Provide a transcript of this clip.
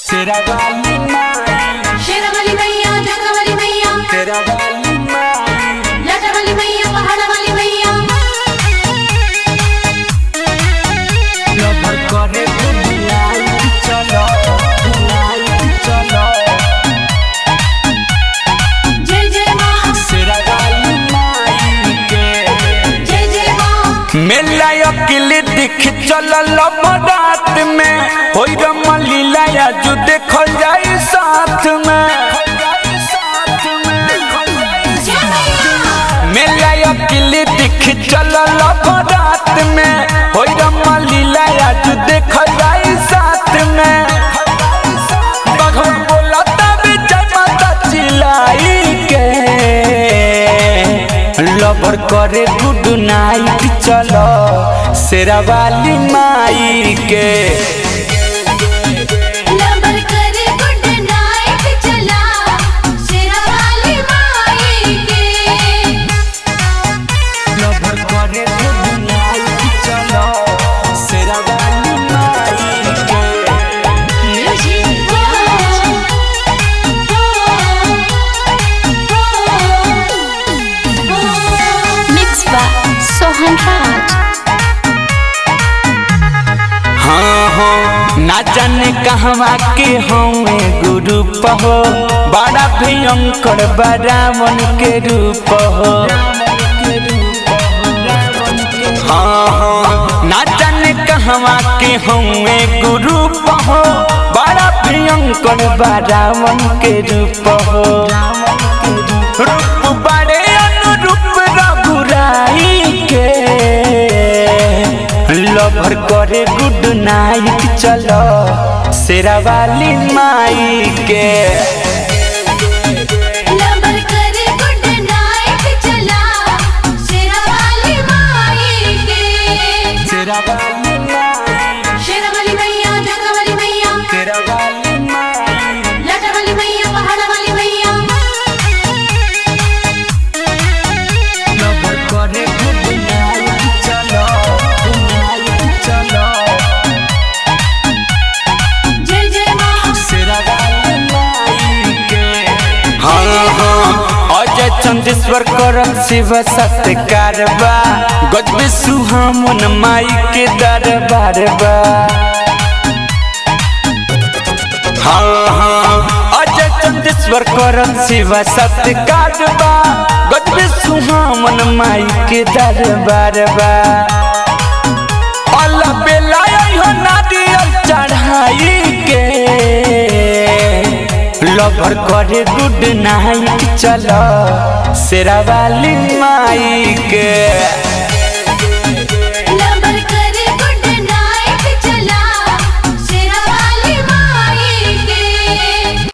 तेरा वाली माई शेरावाली मैया जोगावाली मैया तेरा वाली माई लाटावाली मैया पहाड़ावाली मैया लवर करे बुलाई चलो बुलाई चलो जय जय माँ तेरा वाली माई के जय जय माँ मेला अकेले देख चलल रात में होई रमलीला जो देखल जाई साथ में जय मैया मेला अकेले देख चलल रात में होई रमलीला जो देखल जाई साथ में बघम बोला तब जय माता चिल्लाई के लवर करे गुड नाइट चलो शेरावाली माई के लबर करे गुड नाइट चला शेरावाली माई के लवर करे गुड नाइट चलो शेरावाली माई के Mixed by Sohan Raj. हाँ हाँ ना जाने कहवा के हमें गुरु हो बड़ा भयंकर बरावन के रूप हो हाँ हाँ ना जाने कहवा के हमें गुरु हो बड़ा भयंकर बरावन के रूप हो रूप बड़े अनुरूप रघुराई के लवर करे गुड नाइट चलो शेरावाली माई के लबर करे गुड नाइट चला शेरावाली माई के शेरावाली माई शेरावाली मैया जोगावाली मैया शेरावाली माई लाटावाली मैया पहाड़ावाली मैया लवर करे गुड नाइट चलो नाइट चलो जय जय माँ शेरावाली माई के हाँ हाँ अजय चंदेश्वर करम शिव सत्कार बा गजबे सुहामन माई के दरबार बा हाँ हाँ अजय चंदेश्वर करम शिव सत्कार बा गजबे सुहामन माई के दरबार बा अल्लाह बेला हो नारियल चढ़ाई के लवर करे गुड नाइट चलो शेरावाली माई के